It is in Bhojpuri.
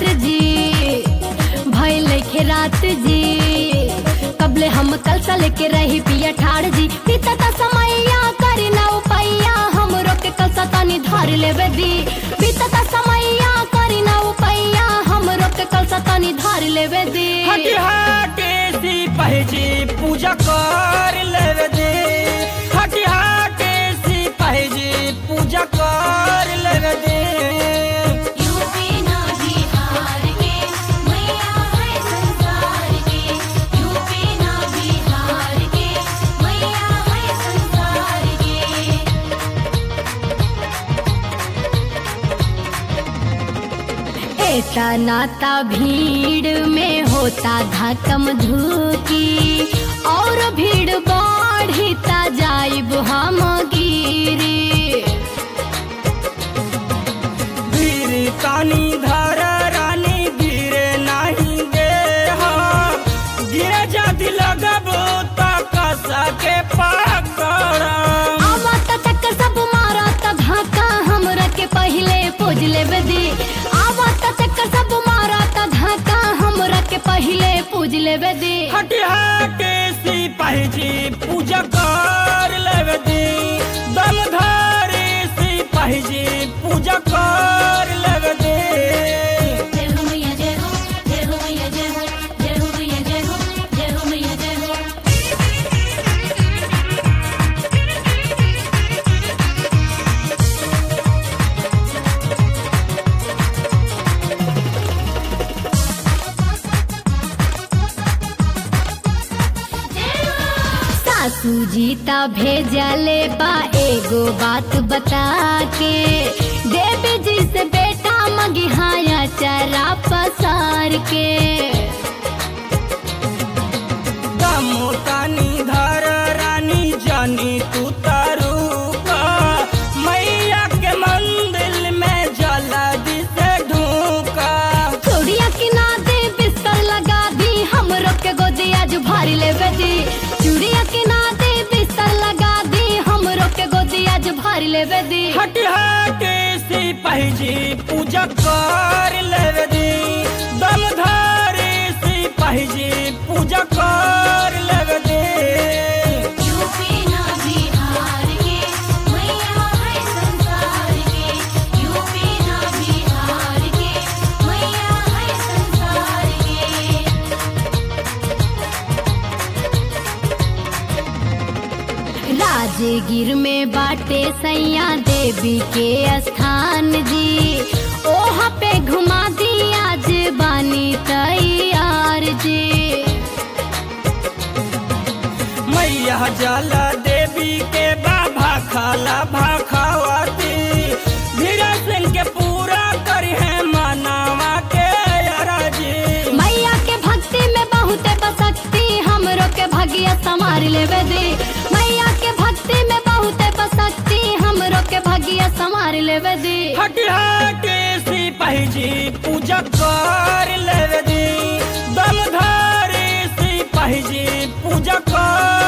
रात्र जी भइल के रात जी कबले हम कल सा लेके रही पिया ठाड़ जी बीतता समैया करी ना उपैया हम रोक के कल सा तनी धर लेवे दी बीतता समैया करी ना उपैया हम रोक के कल सा तनी धर लेवे दी हटी हटे सी पहजी पूजा कर लेवे दे हटी हटे सी पहजी पूजा कर लेवे दे यूपी ना बिहार के मैया है संसार के यूपी ना बिहार के मैया है संसार के ऐसा नाता भीड़ में होता धकम धुकी और भीड़ बढ़ता जाइब हम गिरी वीर कानी धर रानी गिरे नहीं दे हाँ। गिरे जाति लगबो त कसा के पकड़ आवत तक सब मारत धाका हमरा के पहिले पूज लेवे दी आवत तक सब मारत धाका हमरा के पहिले पूज लेवे दी हटी हटे सी पहजी पूजा कर लेवे दी दम धारी सी पहजी पूजा कर लेवे दी जय हो मैया जय हो जय हो मैया जय हो जय हो मैया जय हो जय हो मैया जय हो सासू जी ता भेजले बा एगो बात बता के देवी जी से बेटा मगिहाया चरा पसार के दम तानी धर रानी जानी तू तारू का मैया के मंदिर में जल्दी से ढूका चूड़िया किना दे बिस्तर लगा दी हमरो के गोदिया जो भारी लेवे दी चूड़िया किना दे बिस्तर लगा दी हमरो के गोदिया जो भारी लेवे दी हटी हटे सी पहजी पूजा कर लेवे दी दम धारी सी पहजी पूजा कर लेवे दी यूपी ना बिहार के मैया है संसार के यूपी ना बिहार के मैया है संसार के राजगीर में बाटे सैया देवी के स्थान जी ओहा पे घुमा दी आज बानी तैयार जी मैया जला देवी के बाबा खाला भाखावती धीरा सिंह के पूरा करी है मनावा के अराजी मैया के भक्ति में बहुत बसक्ति हमरो के भगिया संभार लेवे दे मैया के भक्ति में बहुत बसक्ति हमरो के भगिया संभार लेवे दे हटी हटी सी पहजी पूजा कर लेवे दी दम धारी सी पहजी पूजा कर